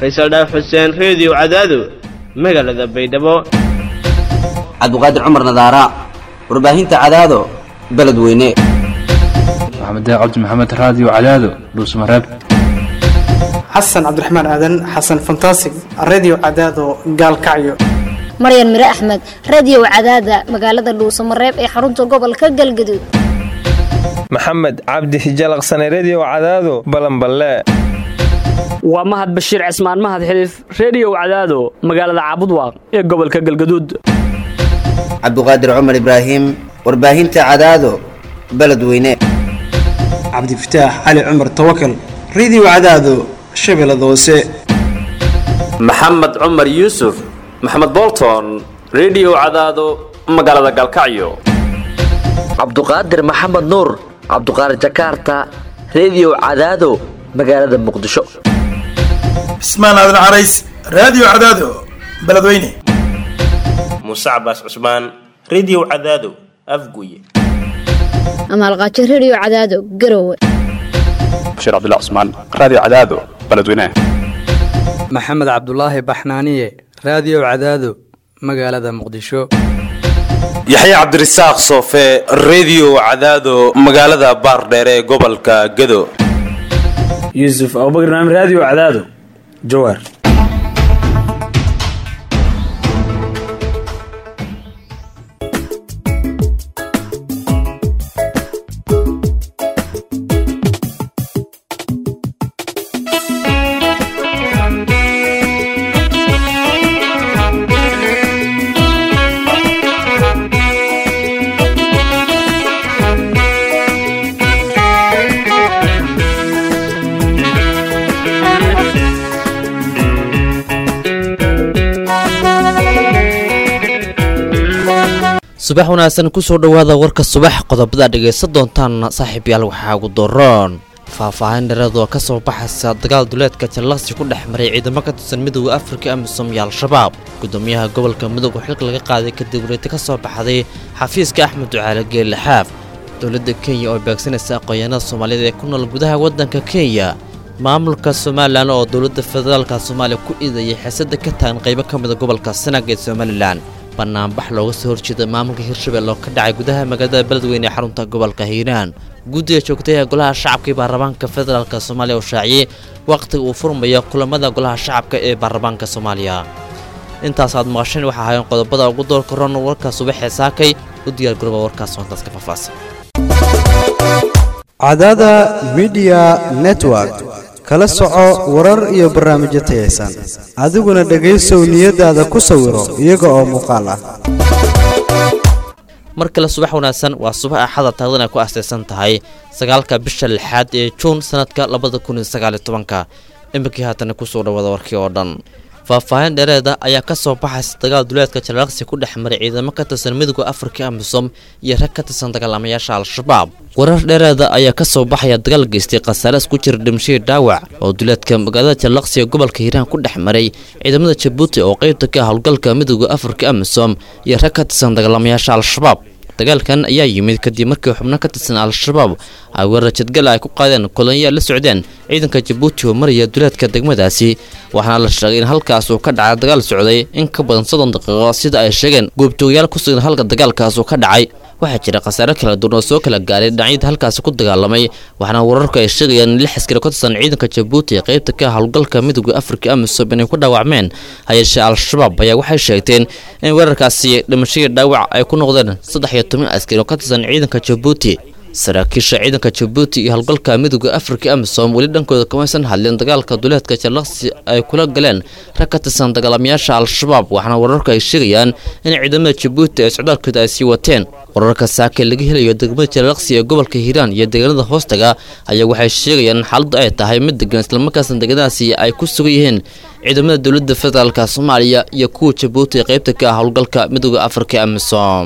faysal dhaaf xuseen reediyo cadaado magaalada baydhabo cabdiqaadir cumar nadaara warbaahinta cadaado beledweyne maxamed cabdi maxamed raadiyo cadaado dhuusmareeb xasan cabdiraxmaan aadan xasan fantasig redio cadaado gaalkacyo maryan mire axmed radio cadaada magaalada dhuusamareeb ee xarunta gobolka galgaduud maxamed cabdi hijalaqsane redio cadaado balanballe waa mahad bashiir cismaan mahad xiliif reediyow cadaado magaalada caabudwaaq ee gobolka galgaduud cabdiqaadir cumar ibraahim warbaahinta cadaado beledweyne cabdifataax cali cumar tawakal redio cadaado shabeellada hoose maxamed cumar yuusuf maxamed bolton redio cadaado magaalada galkacyo cabduqaadir maxamed nuur cabduqaadir jakarta redio cadaado magaalada muqdisho cismaan aadan carays raadiyo cadaado beledweyne muuse cabaas cusmaan redio cadaado afguye amaalqaajo redio cadaado garowe bashiir cabdilla cusmaan raadiyo cadaado beledweyne maxamed cabdulaahi baxnaaniye raadiyo cadaado magaalada muqdisho yaxya cabdirasaaq soofe redio cadaado magaalada baardheere ee gobolka gado yuusuf abubakr naam raadiyo cadaado jawaar subax wanaagsan kusoo dhowaada warka subax qodobada dhegaysan doontaan saaxiibyaal waxaa ugu doroon faahfaahin dhereedoo ka soo baxaysa dagaal duleedka jallaqsi ku dhex maray ciidamo ka tirsan midooda afrika amisom iyo al-shabaab gudoomiyaha gobolka midooga xilka laga qaaday kadib wareeti ka soo baxday xafiiska axmed ducaale geelle xaaf dowladda kenya oo beegsanaysa aqoonyaanada soomaaliyeed ee ku nool gudaha waddanka kenya maamulka somalilan oo dowladda federaalka soomaaliya ku iidayay xiisada ka tagan qaybo ka mida gobolka sanaag ee somalilan banaanbax looga soo horjeeda maamulka hirshabelle oo ka dhacay gudaha magaalada beledweyne ee xarunta gobolka hiiraan guddiga joogtay ee golaha shacabka ee baarlamaanka federaalk soomaaliya oo shaaciyey wakhtiga uu furmayo kulamada golaha shacabka ee baarlamaanka soomaaliya intaas aad maqasheen waxaa ahayn qodobada ugu doorka ron warka subaxee saakay u diyaargarooba warkaas intaas ka faahfaahsan cadaada midiya network kala soco warar iyo barnaamijyo tayaysan adiguna dhegaysow niyadaada ku sawiro iyaga oo muuqaal ah mar kale subax wanaagsan waa subax axada taagdan ay ku astaysan tahay sagaalka bisha lixaad ee juun sanadka labada kun iyo sagaaliyo tobanka iminkii haatana kusoo dhawaada warkii oo dhan faahfaahin dheereeda ayaa ka soo baxaysa dagaal duleedka jalaaqsi ku dhex maray ciidamo ka tirsan midooda afrika amisom iyo rag ka tirsan dagaalamayaasha al-shabaab warar dheereeda ayaa ka soo baxaya dagaal geystay khasaaraas ku jira dhimashadii dhaawac oo duleedka magaalada jallaqsi ee gobolka hiiraan ku dhex maray ciidamada jabuuti oo qaybta ka ah howlgalka midooda afrika amisom iyo rag ka tirsan dagaalamayaasha al-shabaab dagaalkan ayaa yimid kadib markii xubno ka tirsan al-shabaab ay weerar jadgal ay ku qaadeen kolonyaa la socdeen ciidanka jabuuti oo maraya duleedka degmadaasi waxaana la sheegay in halkaas uu ka dhacay dagaal socday in ka badan soddon daqiiqo sida ay sheegeen goobjoogayaal ku sugan halka dagaalkaas uu ka dhacay waxaa jira khasaare kala duwan oo soo kala gaaray dhinacyada halkaasi ku dagaalamay waxaana wararku ay sheegayaan in lix askari ka tirsan ciidanka jabuuti ee qaybta ka howlgalka midooda afrika amisom inay ku dhaawacmeen hayeeshee al-shabaab ayaa waxay sheegteen in weerarkaasi dhimashadii dhaawac ay ku noqdeen saddex iyo toban askari oo ka tirsan ciidanka jabuuti saraakiisha ciidanka jabuuti iyo howlgalka midooda afrika amisom weli dhankooda kamaysan hadlin dagaalka duleedka jallaqsi ay kula galeen rag ka tirsan dagaalamayaasha al-shabaab waxaana wararku ay sheegayaan in ciidamada jabuuti ay socdaalkooda ay sii wateen wararka saake laga helayo degmada jallaqsi ee gobolka hiiraan iyo deegaanada hoostaga ayaa waxay sheegayaan in xaaladdu ay tahay mid degan islamarkaasna deegaanadaasi ay ku sugan yihiin ciidamada dowladda federaalka soomaaliya iyo kuwa jabuuti ee qaybta ka ah howlgalka midooda afrika amisom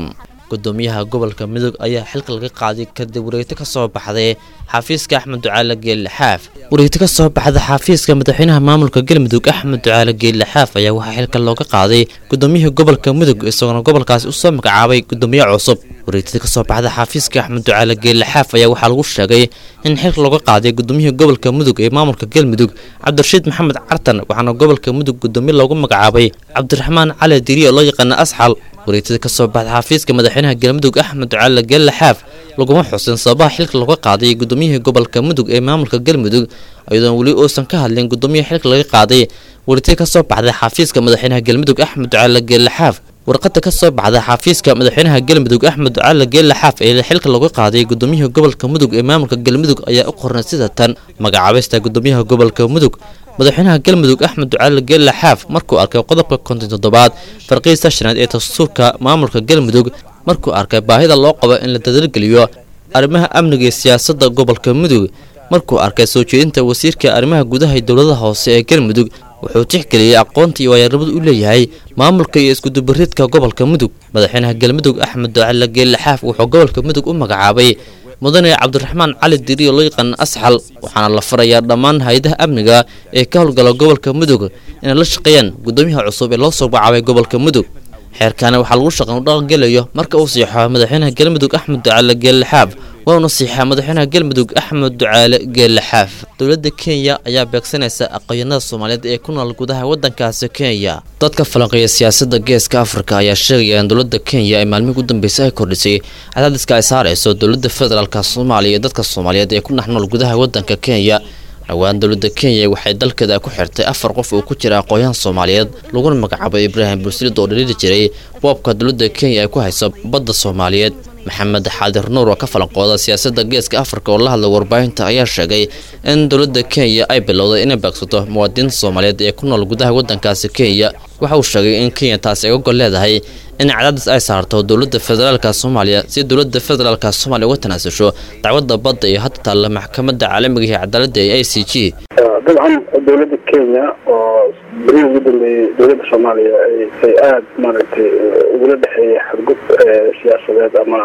gudoomiyaha gobolka mudug ayaa xilka laga qaaday kadib wareegto ka soo baxday xafiiska axmed ducaale geelle xaaf wareegto ka soo baxda xafiiska madaxweynaha maamulka galmudug axmed ducaale geelle xaaf ayaa waxaa xilka looga qaaday gudoomiyihii gobolka mudug isagoona gobolkaasi usoo magacaabay gudoomiye cusub wareegtada kasoo baxda xafiiska axmed ducaale geelle xaaf ayaa waxaa lagu sheegay in xilka looga qaaday gudoomiyihii gobolka mudug ee maamulka galmudug cabdirashiid maxamed cartan waxaana gobolka mudug gudoomiye loogu magacaabay cabdiraxmaan cali diri oo loo yaqaana asxal wareegtada kasoo baxda xafiiska madaxweynaha galmudug axmed ducaale geelle xaaf laguma xusin sababaha xilka looga qaaday gudoomiyihii gobolka mudug ee maamulka galmudug iyadoon weli uusan ka hadlin gudoomiyaha xilka laga qaaday wareegtada kasoo baxday xafiiska madaxweynaha galmudug axmed ducaale geelle xaaf warqada ka soo baxda xafiiska madaxweynaha galmudug axmed ducaale geelle xaaf ee xilka looga qaaday gudoomiyihii gobolka mudug ee maamulka galmudug ayaa u qornay sida tan magacaabista gudoomiyaha gobolka mudug madaxweynaha galmudug axmed ducaale geelle xaaf markuu arkay qodobka konton toddobaad farqiista shanaad ee dastuurka maamulka galmudug markuu arkay baahida loo qabo in la dadalgeliyo arrimaha amniga iyo siyaasadda gobolka mudug markuu arkay soo jeedinta wasiirka arrimaha gudaha iyo dowladaha hoose ee galmudug wuxuu tixgeliyey aqoonta iyo waayaarnimadu u leeyahay maamulka iyo iskudubaridka gobolka mudug madaxweynaha galmudug axmed ducaale geelle xaaf wuxuu gobolka mudug u magacaabay mudane cabdiraxmaan cali diri oo loo yaqaana asxal waxaana la farayaa dhammaan hay-adaha amniga ee ka howlgala gobolka mudug inay la shaqeeyaan gudoomiyaha cusub ee loo soo magacaabay gobolka mudug xeerkaani waxaa lagu shaqan u dhaqangelayo marka uu siixo madaxweynaha galmudug axmed ducaale geelle xaaf wauna siixaa madaxweynaha galmudug axmed ducaale geelle xaaf dowladda kenya ayaa beegsanaysa aqoonyanada soomaaliyeed ee ku nool gudaha waddankaasi kenya dadka falanqeeya siyaasadda geeska afrika ayaa sheegaya in dowladda kenya ay maalmihii u dambeysay ay kordhisay cadaadiska ay saarayso dowladda federaalka soomaaliya iyo dadka soomaaliyeed ee ku dhex nool gudaha waddanka kenya dhowaan dowladda kenya waxay dalkeeda ku xirtay afar qof oo ku jira aqoon-yahan soomaaliyeed laguna magacaabay ibraahim bursilid oo dhaliili jiray boobka dowladda kenya ay ku hayso badda soomaaliyeed maxamed xaadir nuur oo ka falanqooda siyaasadda geeska afrika oo la hadlay warbaahinta ayaa sheegay in dowladda kenya ay bilowday inay beegsato muwaadiniinta soomaaliyeed ee ku nool gudaha waddankaasi kenya waxa uu sheegay in kenya taasi ay ogol leedahay in cadaadis ay saarto dowladda federaalka soomaaliya si dowladda federaalka soomaaliya uga tanaasusho dacwadda badda iyo hadda taalla maxkamadda caalamiga ee cadaaladda ee i c g dabcan dowladda kenya oo berihii ugu dambeeyey dowladda soomaaliya ay aada maaragtay ugula dhexeeyay xadgub siyaasadeed ama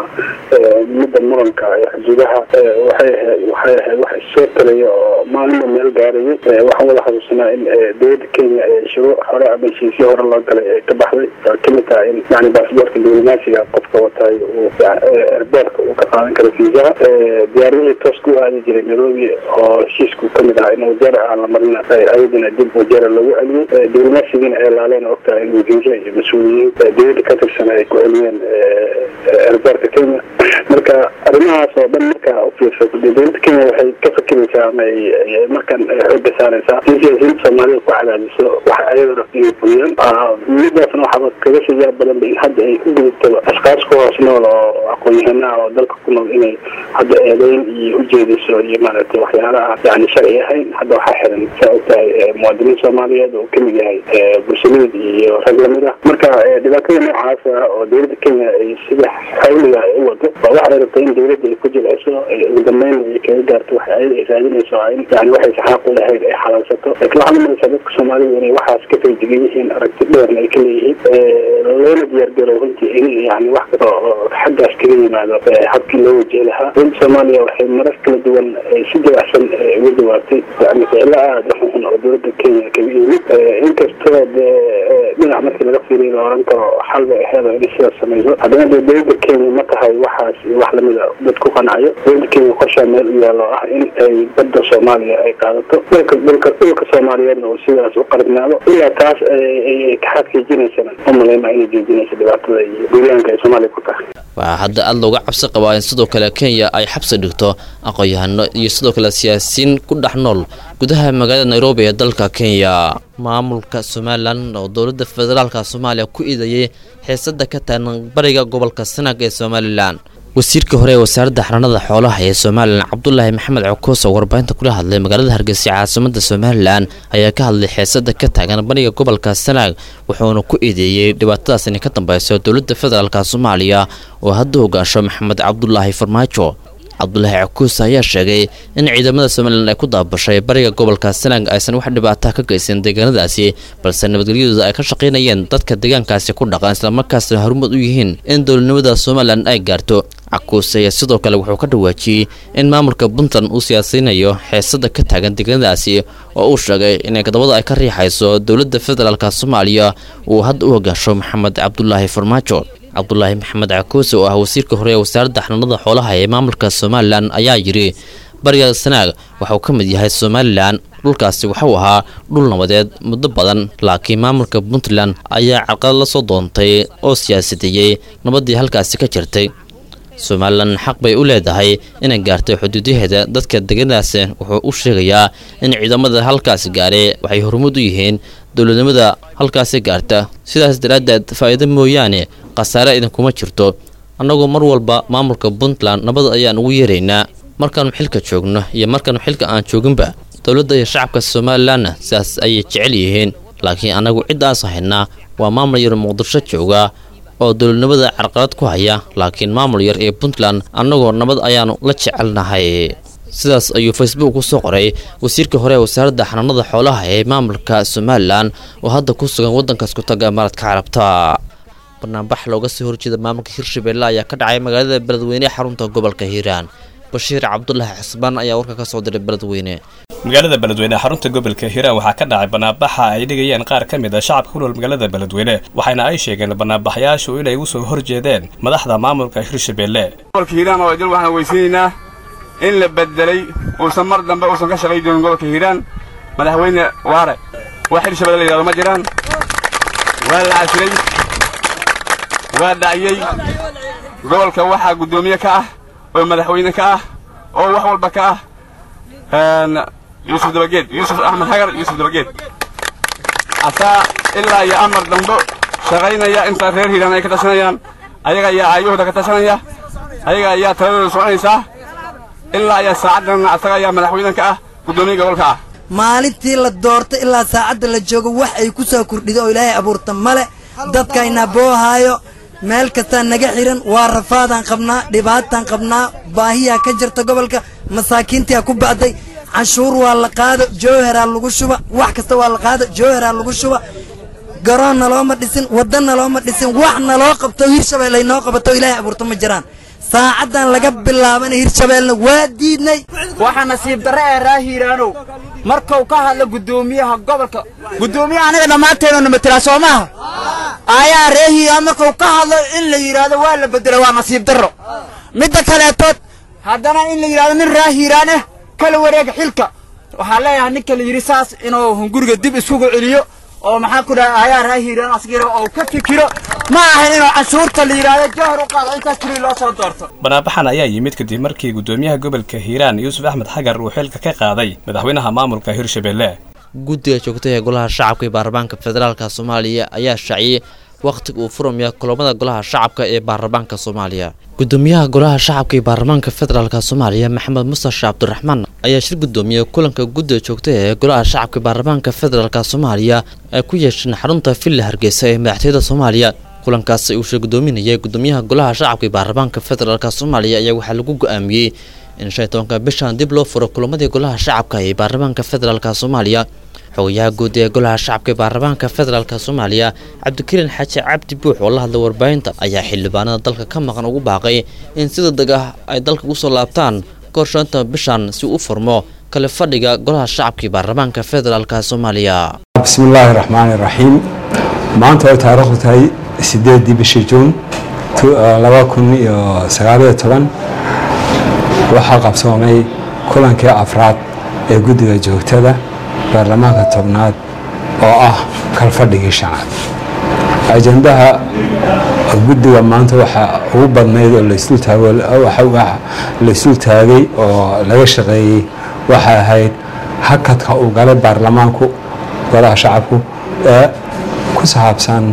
midda muranka ee xuduudaha waxay ahayd waxay ahayd wax issoo talaya oo maalinba meel gaarayay waxaan wada xasuusanaa in dowladda kenya ee shuruuc hore ama heshiisyo hore loo galay ay ka baxday oo kamid tahay in yani baasboortka diblomaasiga qofka watay uu erboorka uu ka qaadan karo fiisaha diyaaradihii toos ku aadi jiray nairobi oo heshiisku kamid ahaa in wajeer aan la marina ayadana dib wajeera loogu celiyey diblomaasigiina ay laaleen ogtahay in wasiire iyo mas-uuliyiin dowladda ka tirsan ay ku celiyeen erboorka kenya marka arrimahaas oo dhan markaa u fiirsato dee dowladda kenya waxay ka fakiraysaa ama ay markan xooga saaraysaa in siyaasiyiinta soomaalida ku cadaadiso waxa ayada rabta inay fuliyaan midaasna waxaaba kaga sii yaab badanba in hadda ay u gudubtaba ashkaas ku hoos nool oo aqoon-yahanaha oo dalka ku nool inay hadda eedeyn iyo ujeediso iyo maaragtay waxyaalaha yani sharci ahayn hadda waxaa xiran saa ogtahay muwaadiniin soomaaliyeed oo kamid yahay bulshamiid iyo rag lamid ah marka dhibaatada noocaas ah oo dowladda kenya ay sida xawliga ay u wado waa waxay rabtay in dowladda ay ku jilciso ugu dambeyn ay kaga gaarto waxa ayada ay raadinayso in yani waxay saxaaq u lahayd ay xalaalsato laakiin waxaad umaraysaa dadka soomaalida inay waxaas ka feejigan yihiin aragti dheerna ay ka leeyihiin loona diyaargarow runtii in yani wax kasta oo xaggaas kaga yimaado habkii loo wajihi lahaa dowladda soomaaliya waxay marar kala duwan si dabacsan uga jawaabtay yani ficilo aada u xun oo dowladda kenya kaga yimid inkastoo dee dhinac markii laga fiiriyo la oran karo xal bay aheed inay sidaas samayso haddana dee dowladda kenya ma tahay waxaas iyo wax lamida dad ku qanacayo dowladda kenya qorshaa meel u yaalo ah in ay badda soomaaliya ay qaadato dhulka dhulka dhulka soomaaliyeedna uu sidaas u qaribnaado ilaa taas ay ka xaqiijinaysana umaleyma inay joojinayso dhibaatada iyo duulaanka ay soomaaliya ku tahay waxaa hadda aada looga cabsi qabaa in sidoo kale kenya ay xabsi dhigto aqoon-yahano iyo sidoo kale siyaasiyiin ku dhex nool gudaha magaalada nairobi ee dalka kenya maamulka somalilan oo dowladda federaalka soomaaliya ku iidayay xiisada ka taagan bariga gobolka sanaag ee somalilan wasiirka hore ee wasaaradda xaranada xoolaha ee somalilan cabdulaahi maxamed cokoos oo warbaahinta kula hadlay magaalada hargeysa caasimada somalilan ayaa ka hadlay xiisada ka taagan bariga gobolka sanaag wuxuuna ku eedeeyey dhibaatadaas inay ka dambeyso dowladda federaalk soomaaliya oo hadda hogaasho maxamed cabdulaahi farmaajo cabdulaahi cakuus ayaa sheegay in ciidamada somalilan ay ku daabashay bariga gobolka sanaag aysan wax dhibaata ka geysan deegaanadaasi balse nabadgelyadooda ay ka shaqaynayeen dadka deegaankaasi ku dhaqan islamarkaasna horumad u yihiin in dowladnimada somalilan ay gaarto cakuus ayaa sidoo kale wuxuu ka dhawaajiyey in maamulka puntland uu siyaasaynayo xeesada ka taagan deegaanadaasi oo uu sheegay in eedabada ay ka riixayso dowladda federaalk soomaaliya uu hadda u hogaasho maxamed cabdulaahi farmaajo cabdulaahi maxamed cakuuse oo ah wasiirka hore ee wasaaradda xanaanada xoolaha ee maamulka somalilan ayaa yidhi bariga sanaag waxauu ka mid yahay somalilan dhulkaasi waxuu ahaa dhul nabadeed muddo badan laakiin maamulka puntland ayaa carqalad la soo doontay oo siyaasadeeyey nabaddii halkaasi ka jirtay somalilan xaq bay u leedahay inay gaartay xuduudaheeda dadka deganadaasi wuxuu u sheegayaa in ciidamada halkaasi gaaray waxay horumud u yihiin dowladnimada halkaasi gaarta sidaas daraaddeed faa'iido mooyaane khasaare idinkuma jirto annagu mar walba maamulka puntland nabad ayaan ugu yeeraynaa markaannu xilka joogno iyo markaannu xilka aan jooginba dowladda iyo shacabka somalilanna sidaas ayay jecel yihiin laakiin annagu ciddaas haynaa waa maamul yar muqdisho jooga oo dowladnimada carqalad ku haya laakiin maamul yar ee puntland annagoo nabad ayaannu la jecelnahay sidaas ayuu facebook ku soo qoray wasiirka hore ee wasaaradda xanaanada xoolaha ee maamulka somalilan oo hadda ku sugan waddankaas ku taga imaaraadka carabta barnaambax looga soo horjeeda maamulka hirshabelle ayaa ka dhacay magaalada beledweyne ee xarunta gobolka hiiraan bashiir cabdulaahi xisbaan ayaa warka ka soo diray beledweyne magaalada beledweyne xarunta gobolka hiiraan waxaa ka dhacay banaanbaxa ay dhigayeen qaar ka mid a shacabka ku nool magaalada beledweyne waxayna ay sheegeen banaanbaxyaashu inay u soo horjeedeen madaxda maamulka hirshabelle gobolka hiiraan oo dal waxaan weysiinaynaa in la bedelay uusan mar dambe uusan ka shaqay doonin gobolka hiiraan madaxweyne waare wax hirshabelle la yidhahdo ma jiraan waa la cashiray waa dhaciyey gobolka waxaa guddoomiye ka ah oo madaxweyne ka ah oo wax walba ka ah yuusuf dabageed yuusuf axmed hagar yuusuf dabageed asaa ilaa iyo amar dambo shaqaynaya inta reer hiiraan ay ka tashanayaan ayaga ayaa aayahooda ka tashanaya ayaga ayaa taladooda soconaysaa ilaa ayaa saacaddan asaga ayaa madaxweyne ka ah guddoomiye gobolka ah maalintii la doorta ilaa saacadda la joogo wax ay ku soo kordhido oo ilaahay abuurta male dadkayna boohaayo meel kastaa naga xihan waa rafaadaan qabnaa dhibaataan qabnaa baahiyaa ka jirta gobolka masaakiintaa ku ba'day canshuur waa la qaado jowharaa lagu shuba wax kasta waa la qaado jowharaa lagu shuba garoon nalooma dhisin wadda nalooma dhisin wax naloo qabto hirshabelle ay noo qabato ilaahay abuurta ma jiraan saacaddan laga bilaabana hirshabeelna waa diidnay waxaa nasiib darre ee raa hiiraanow markuu ka hadlo guddoomiyaha gobolka guddoomiyaha anaga dhammaanteedana matelaa soo maaha ayaa ree hiiraan markuu ka hadlo in la yidhaahdo waa la bedelo waa nasiib darro midda kaleetood haddana in la yidhahdo nin raa hiiraan ah kala wareega xilka waxaa leeyahay ninka la yidhi saas inuu hunguriga dib isugu celiyo oo maxaa ku dhaha ayaa raa hiiraan asgiro oo ka fikiro ma ahan inuu canshuurta la yidhaahdo jawhar u qaado intaas keliya loo soo doorto banaanbaxan ayaa yimid kadib markii guddoomiyaha gobolka hiiraan yuusuf axmed xagar uu xilka ka qaaday madaxweynaha maamulka hirshabelle guddiga joogta ee golaha shacabka iyo baarlamaanka federaalka soomaaliya ayaa shaaciyey wakhtiga uu furmaya kulamada golaha shacabka ee baarlamaanka soomaaliya gudoomiyaha golaha shacabka iyo baarlamaanka federaalk soomaaliya maxamed mustash cabdiraxmaan ayaa shir gudoomiyey kulanka guddiga joogta ee golaha shacabka iyo baarlamaanka federaalk soomaaliya ay ku yeesheen xarunta villa hargeysa ee madaxtooyada soomaaliya kulankaasi uu shir gudoominayay gudoomiyaha golaha shacabka iyo baarlamaanka federaalk soomaaliya ayaa waxaa lagu go-aamiyey in shan iyo tobanka bishan dib loo furo kulamadii golaha shacabka ee baarlamaanka federaalk soomaaliya xogayaha guud ee golaha shacabka ee baarlamaanka federaalk soomaaliya cabdikariin xaaji cabdi buux oo la hadlay warbaahinta ayaa xildhibaanada dalka ka maqan ugu baaqay in si degdeg ah ay dalka ugu soo laabtaan kahor shanta bishan si u furmo kale fadhiga golaha shacabka iyo baarlamaanka federaalk soomaaliya bismillaahi raxmaani raxiim maanta ay taariikhdu tahay sideedii bishii juun laba kun iyo sagaaliyo toban waxaa qabsoomay kulankii afraad ee guddiga joogtada baarlamaanka tobnaad oo ah kalfadhigii shanaad ajandaha guddiga maanta waxaa ugu badnayd oo laysdul taagay oo laga shaqeeyey waxay ahayd hakadka uu galay baarlamaanku golaha shacabku ee ku saabsan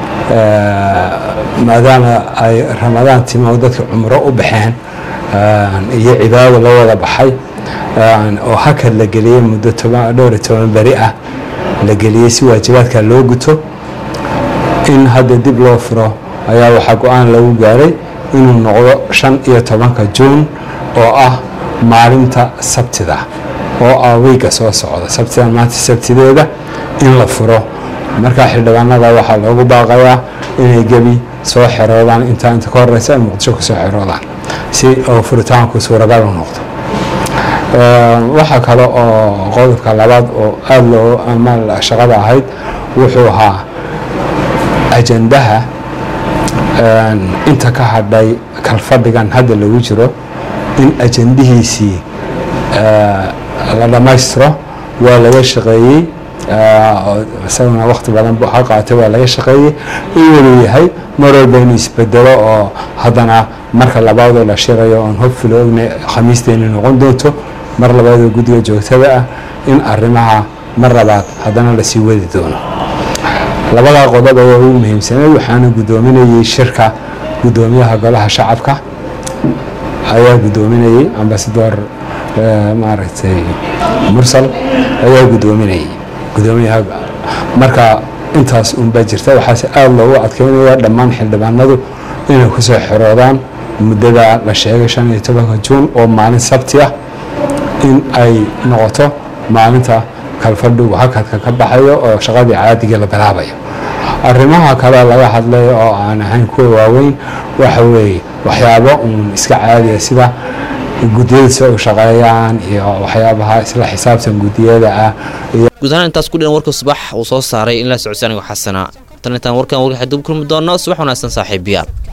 maadaama ay ramadaan timo dadka cumro u baxeen iyo cibaado la wada baxay oo hakad la geliyey muddo dhowr iyo toban beri ah la geliyey si waajibaadka loo guto in hadda dib loo furo ayaa waxaa go-aan lagu gaaray inuu noqdo shan iyo tobanka juun oo ah maalinta sabtida oo ah weyga soo socda sabtidan maanta sabtideeda in la furo markaa xildhibaanada waxaa loogu baaqayaa inay gebi soo xeroodaan intaa inta ka horeysa ay muqdisho kusoo xeroodaan si oo furitaanku suuragal u noqdo waxaa kale oo qodobka labaad oo aada loo ama shaqada ahayd wuxuu ahaa ajandaha inta ka hadhay kalfadhigan hadda lagu jiro in ajandihiisii la dhammaystiro waa laga shaqeeyey isaguna waqti badan ha qaatay waa laga shaqeeyey in waluu yahay mar walba inuu isbedelo oo haddana marka labaadoo la shirayo oon hobfilo ogna khamiisteeni noqon doonto mar labaadoo guddiga joogtada ah in arrimaha mar labaad haddana lasii wadi doono labadaa qodob ayaa ugu muhiimsaneed waxaana guddoominayey shirka guddoomiyaha golaha shacabka ayaa guddoominayey ambasador maaragtay mursal ayaa guddoominayey guddoomiyaha marka intaas unbaa jirta waxaase aada loogu adkeynaya dhammaan xildhibaanadu inay kusoo xiroodaan muddada la sheegay shan iyo tobanka juun oo maalin sabti ah in ay noqoto maalinta kalfadhigu hakadka ka baxayo oo shaqadii caadigii la bilaabayo arrimaha kale laga hadlay oo aan ahayn kuwa waaweyn waxa weeye waxyaabo uun iska caadiya sida guddiyada si u shaqeeyaan iyo waxyaabaha isla xisaabtan guddiyada ah iyo guud ahaan intaas ku dhihan warka subax uu soo saaray in la socodsi anigo xasana tan intaan warkan warka xadib kulmi doono subax wanaagsan saaxiibayaal